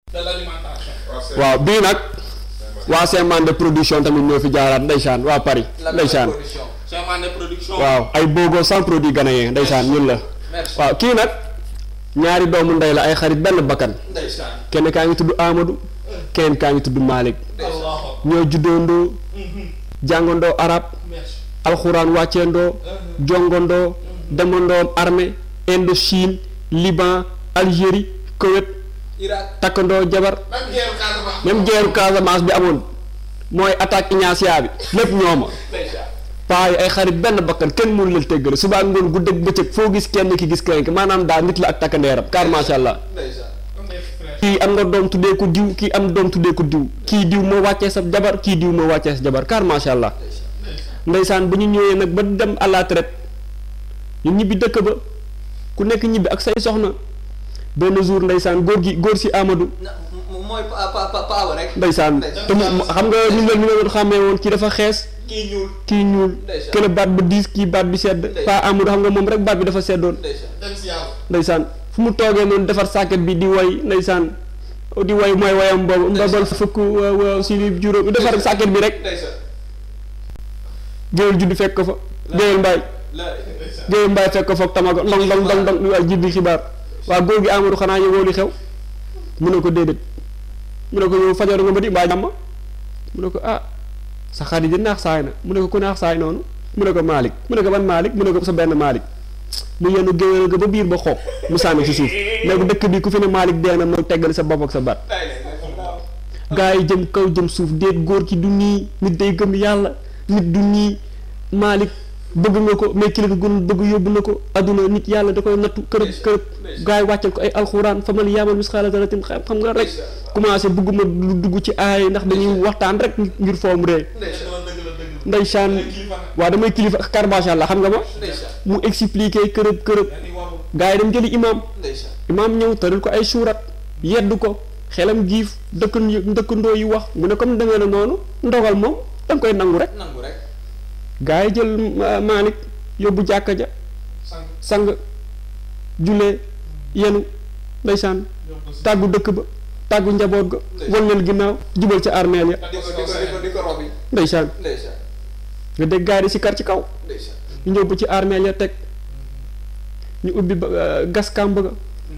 de l'alimentation. waaw bii nag waa Seman de production tamit ñoo fi jaaraat ndeysaan waa Paris la ndeysaan production. Chemin de production. waaw ay bogo sans produit ghanéen ndeysaan ñun la merci waaw kii nag ñaari doomu ndey la ay xarit benn bakkan ndeysaan kenn kaa ngi tudd Amadou kenn kaa ngi tudd Malick Allahu ñoo juddoondoo jàngandoo arab merci. alxuraan wàcceendoo jongandoo demandoo armée Indochine Liban Algérie Koweït Irak takkandoo jabar même guerre Casamance. même guerre Casamance bi amoon mooy attaque Ignacia bi lépp ñooma Ndeysaan. paa yi ay xarit benn bakkan kenn mënu leen téggale suba ak ngoon guddeeg bëccëg foo gis kenn ki gis kenn ki maanaam daal nit la ak takkandeeram car macha allah ndeysaan Comme des frères. kii am nga doom tuddee ko diw kii am doom tuddee ko diw kii diw moo wàccee sa jabar kii diw moo wàccee sa jabar car macha allah ndeysaan bu ñu ñëwee nag ba dem à la traite ñu ñibbi dëkk ba ku nekk ñibbi ak say soxna benn jour ndeysaan góor gi góor si Amadou na mo- mooy pa pa pa paawa rek ndeysaan te mu mu- xam nga ni nga ni nga doon xàmmee woon kii dafa xees kii ñuul kii ñuul Ndeysaan. kële baat ba diis kii baat bi sedd Ndeysaan. pa Amadou xam nga moom rek baat bi dafa seddoon ndeysaan dem si yàlla. ndeysaan fu mu toogee noonu defar sàkket bi di way ndeysaan di way mooy wayam boobu mbabal fukk waaw waaw si li juróom defar sàkket bi rek ndeysaan géwél juddu fekk ko fa géwél mbaay la géwél mbaay fekk ko fa tamago ndong ndong ndong ndong waaye jibbi xibaar waa góor gi Amadou xanaa yëgoo li xew mu ne ko déedéet mu ne ko yow fajaru nga ba di mbaa jàmm mu ne ko ah sa xarit di naax saay na mu ne ko ku naax saay noonu mu ne ko Malick mu ne ko ban Malick mu ne ko sa benn Malick mu yenu géwél ga ba biir ba xoog mu sànni ci suuf ne ko dëkk bi ku fi ne Malick dee na ma teggal sa bopp ak sa baat tay leen gaa yi jëm kaw jëm suuf déet góor ki du nii nit day gëm yàlla nit du nii Malick bëgg nga ko mais ki la ko gënul bëgg yóbbu na ko adduna nit yàlla da koy nattu kërëb kërëb gaa yi wàccal ko ay alxuraan famal yaamal misxaala daratin xam xam nga rek commencé bëgguma lu dugg ci aay ndax dañuy waxtaan rek ngir foom ree ndeysaan dëgg la dëgg la. ndeysaan waa damay kilifa kar macha allah xam nga ma ndeysaan mu expliqué kërëb kërëb dañuy waru. gaa yi dem jëli imam ndeysaan imaam ñëw tëral ko ay suurat yedd ko xelam giif dëkk dëkkandoo yi wax mu ne comme demee na noonu ndogal moom da nga koy nangu rek nangu rek gaa yi jël Ma- Malick yóbbu jàkka ja sang sang jullee yenu ndeysaan yóbbu si. tàggu dëkk ba tàggu njaboot ga wan leen ginnaaw jubal ca armeel ya di ko di ko di ko di ko rob yi ndeysaan ndeysaan nga dégg gaa yi di si kar ci kaw ndeysaan ñu ñëw ba ci armeel ya teg ñu ubbi ba euh, gas kàmb ga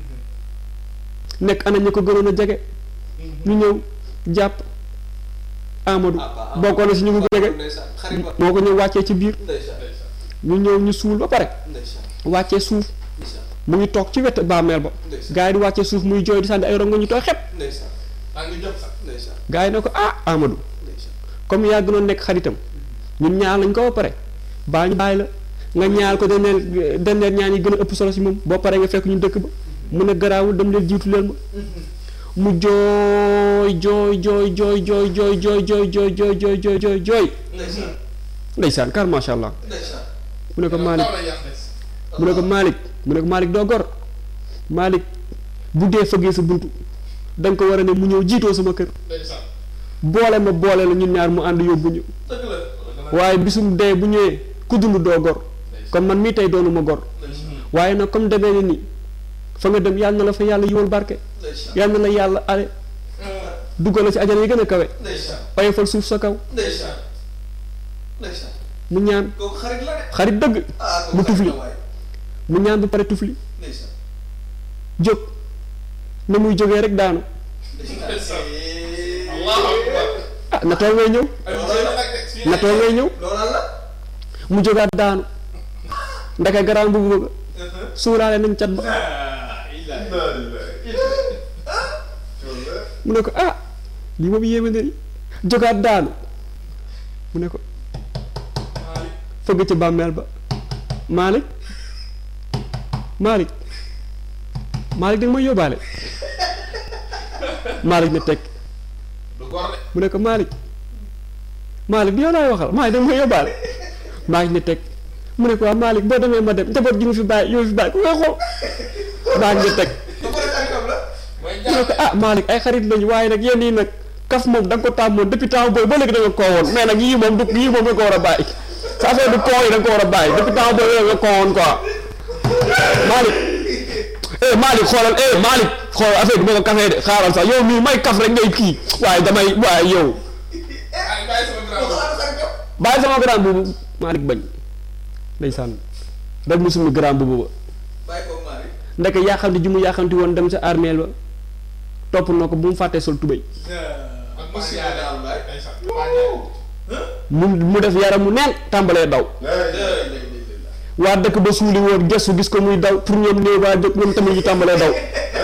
nekk ana ñu ko gënoon a jege ñu ñëw jàpp Amadou ah ah bokkoon na si ñu ko jege ndeysaan xarit ba moo ko ñëw wàccee ci biir ndeysaan ñu ñëw ñu suul ba pare ndeysaan wàccee suuf ndeysaan mu ngi toog ci wet bàmmeel ba ndeysaan gaa yi di wàccee suuf muy jooy di sànni ay rongo ñu tooy xepp ndeysaan maa ngi jot sax. ndeysaan gaa yi ne ko ah Amadou ndeysaan comme yaa gënoon nekk xaritam ñun ñaar lañ ko ba pare baa ñu bàyyi la nga ñaar ko deneen deneen ñaan yi gën a ëpp solo si moom boo paree nga fekk ñu dëkk ba mu ne garaawul dem leen jiitu leen ma mu jooy jooy jooy jooy jooy jooy jooy jooy jooy jooy jooy jooy jooy jooy ndeysaan ndeysaan kar macha allah ndeysaan mu ne ko Malick Kaw la yàq des. mu ne ko Malick mu ne ko Malick doo gor Malick bu dee fëggee sa buntu da nga ko war a ne mu ñëw jiitoo sama kër Ndeysaan. boole ma boole la ñun ñaar mu ànd yóbbu ñu dëgg la dëgg la. waaye bisum dee bu ñëwee ku dund doo gor kon man mii tey doonu ma gor waaye nag comme demee ni nii fa nga dem yàlla na la fa yàlla yiwal barke ndeysaan yàlla na la yàlla ale duggal la ci ajana yi gën a kawe ndeysaan oyofal suuf sa kaw ndeysaan ndeysaan mu ñaan kooku xarit la de xarit dëgg ah kooku mu xarit tufli la waay mu ñaan ba pare tufli ndeysaan jóg na muy jógee rek daanu Ndeysaan. Allahu akbar. ah na tool ngay ñëw Ay, mu jël nag de. Fii na tool ngay ñëw loolal la mu jógaat daanu ndeke garaan bu bëgg suuraale nañ cat ba mu ne ko ah lii moom yéeme na ni jógaat daanu mu ne ko Malick. fëgg ci bàmmeel ba Malick Malick Malick da nga may yóbbaale Malick ne teg du gor de. mu ne ko Malick Malick bi yow laay waxal Malick da nga may yóbbaale Malick ne teg mu ne ko waa Malick boo demee ma dem njaboot gi mu fi bàyyi yow fi bàyyi ku koy xool Malick ne teg ba pare xaritam la mooy mu ne ko ah Malick ay xarit lañu waaye nag yenn yi nag kaf moom da nga ko tàmmoon depuis temps boobu ba léegi da nga koo woon mais nag yii moom du yii moom da nga ko war a bàyyi sa affaire du koo yi da nga ko war a bàyyi depuis temps boobu da nga koo woon quoi Malick eh Malick xoolal eh Malick xool affaire bi ma ko kafee de xaaral sax yow mii may kaf rek ngay kii waaye damay waaye yow ay bàyyi sama grand kooku ana xaritam. bàyyi sama grand boobu Malick bañ ndeysaan rek mu summi grand boobu ba bàyyi ko Mari. ndeke yaaxamti ji mu yaaxamti woon dem sa armeel ba topp na ko bu mu fàttee sol tubéy ak Monsieur monsieur daal Adama Mbaye. ndeysaan mu mu def yaram mu neen tàmbalee daw waa dëkk ba suuli woon gestu gis ko muy daw pour ñoom néew waa dëkk ñoom tamit ñu tàmbalee daw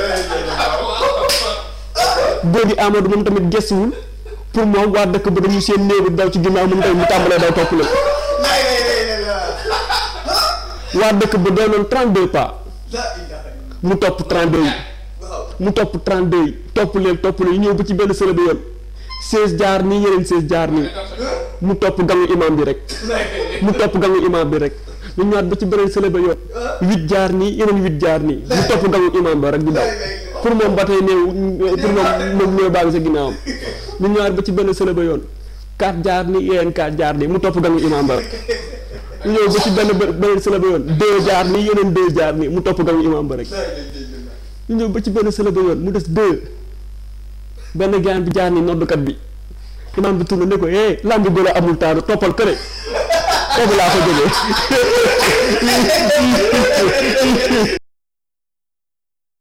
góor gi Amadou moom tamit gestuwul pour moom waa dëkk ba dañu seen néew bi daw ci ginnaaw moom tamit mu tàmbalee daw topp leen lay lay lay lay la. waa dëkk ba doonoon 32 pas la ilaha illallah. mu topp 32 yi waaw. mu topp 32 yi topp leen topp leen ñëw ba ci benn sële ba yoon 16 jaar nii yeneen 16 jaar nii mu topp gangu imam bi rek mu topp gangu imam bi rek ñu ñëwaat ba ci beneen sële ba yoon 8 jaar nii yeneen 8 jaar nii mu topp gangu imam ba rek di daw pour moom ba tey néew pour moom moom néew baa ngi sa ginnaawam ñu ñëwaat ba ci benn sële ba yoon 4 jaar nii yeneen 4 jaar nii mu topp gangu imam ba rek ñu ñëw ba ci benn beneen sële ba yoon 2 jaar nii yeneen 2 jaar nii mu topp gangu imam ba rek lay lay lay lay. ñu ñëw ba ci benn sële ba yoon mu des deux benn gaan bi jaar ni noddukat bi imaam bi tourné ne ko eh lambi golo amul taanu toppal këre foofu laa ko jógee